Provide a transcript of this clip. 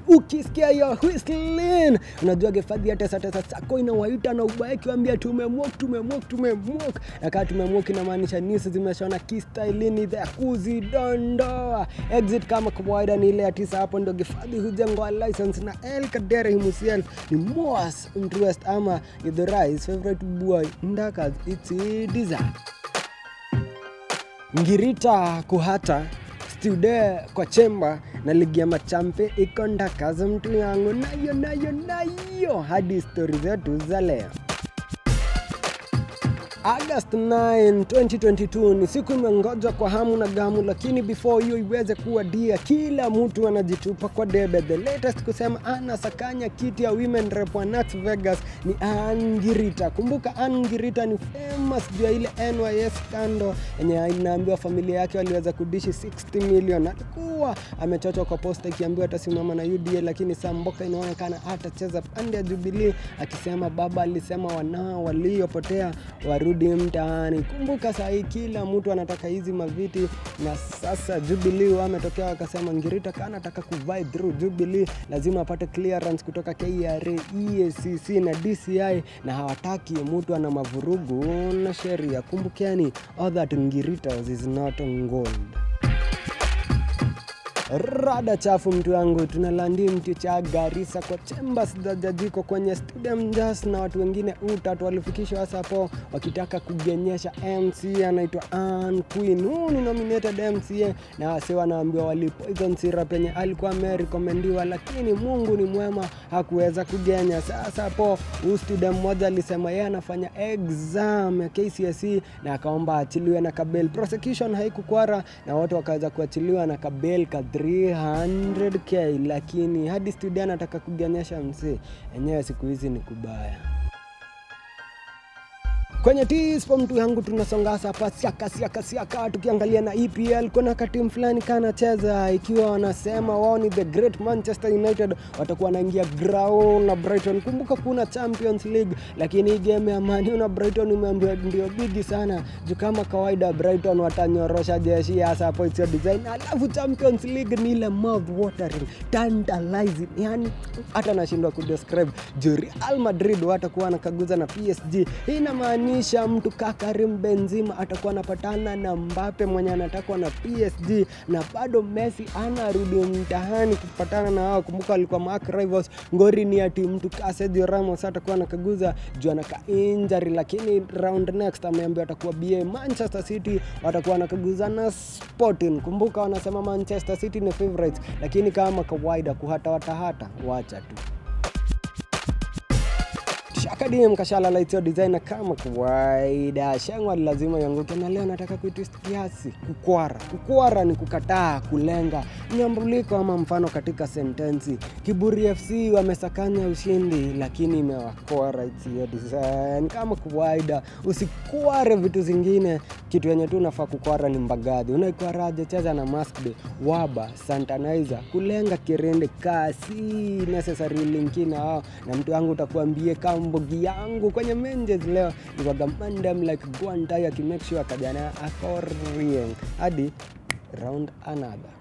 ukisikia hiyo whistling unajua gefadhi ya tesa tesa sako inawaita na ubaya kiwambia tumemwok tumemwok tumemwok na kaa tumemwok inamaanisha nisi zimeshona kistailini the kuzidondoa exit kama kawaida ni ile ya tisa hapo ndio gefadhi hujengwa license na el kadere himself ni most interest ama the rise favorite boy ndakas it's design ngirita kuhata stude kwa chemba na ligi ya machampe iko ndakaza mtu yangu nayo nayo nayo hadi stori zetu za leo August 9, 2022 ni siku imengoja kwa hamu na gamu, lakini before hiyo iweze kuwa dia, kila mtu anajitupa kwa debe. The latest kusema anasakanya kiti ya women rep wa Las Vegas ni Angirita. Kumbuka Angirita ni famous juu ya ile NYS kando yenye inaambiwa familia yake waliweza kudishi 60 million. Alikuwa amechochwa kwa posta ikiambiwa atasimama na UDA, lakini Samboka inaonekana atacheza pande ya Jubilee, akisema baba alisema wanao waliopotea warudi mtaani. Kumbuka saa hii kila mtu anataka hizi maviti, na sasa Jubilee wametokea wakasema Ngirita kana anataka kuvai through Jubilee lazima apate clearance kutoka KRA, EACC na DCI, na hawataki mtu ana mavurugu na sheria. Kumbukeni, all that Ngirita is not gold rada chafu mtu wangu tunalandi mti cha Garissa kwa chambers za jajiko kwenye stadium just na watu wengine utatu walifikishwa hasa hapo wakitaka kugenyesha MC anaitwa Ann Queen. Huu ni nominated MCA na wase wanaambiwa wali poison syrup yenye alikuwa amerekomendiwa, lakini Mungu ni mwema hakuweza kugenya. Sasa hapo huu student mmoja alisema yeye anafanya exam ya KCSE na akaomba achiliwe na kabel. Prosecution haikukwara na watu wakaweza kuachiliwa na kabel ka 300k, lakini hadi studio anataka kugenyesha msee enyewe, siku hizi ni kubaya kwenye tispo mtu yangu tunasonga hapa siaka siaka siaka tukiangalia na EPL kuna katimu fulani kanacheza ikiwa wanasema wao ni the great Manchester United watakuwa wanaingia ground na Brighton kumbuka kuna Champions League lakini hii game ya Man U na Brighton imeambiwa ndio bigi sana juu kama kawaida Brighton watanyorosha jeshi hasa hapo it's your design alafu Champions League ni ile mouth watering tantalizing yani hata nashindwa kudescribe juu Real Madrid watakuwa wanakaguza na PSG hii inamaanisha kumaanisha mtu kaa Karim Benzema atakuwa anapatana na Mbappe mwenye anatakwa na PSG na bado Messi anarudi mtahani kupatana na wao. Kumbuka alikuwa mark rivals. Ngori ni ati mtu kaa Sergio Ramos atakuwa anakaguza juu anaka injury, lakini round next ameambiwa atakuwa BA. Manchester City watakuwa wanakaguza na Sporting. Kumbuka wanasema Manchester City ni favorites, lakini kama kawaida kuhata watahata, wacha tu shakadm kashala laitio designer kama kawaida shangwa lazima yanguke na leo nataka kuitwist kiasi kukwara kukwara ni kukataa kulenga nyambuliko ama mfano katika sentensi kiburi fc wamesakanya ushindi lakini imewakwara itio design kama kawaida usikware vitu zingine kitu yenye tu unafaa kukwara ni mbagadhi unaikwaraje cheza na maskde waba santanizer kulenga kirende kasi necessary linkina hao na mtu wangu utakuambie kambogi yangu kwenye menjes leo niwagamandem like guantai akimake sure akajana akorien hadi round another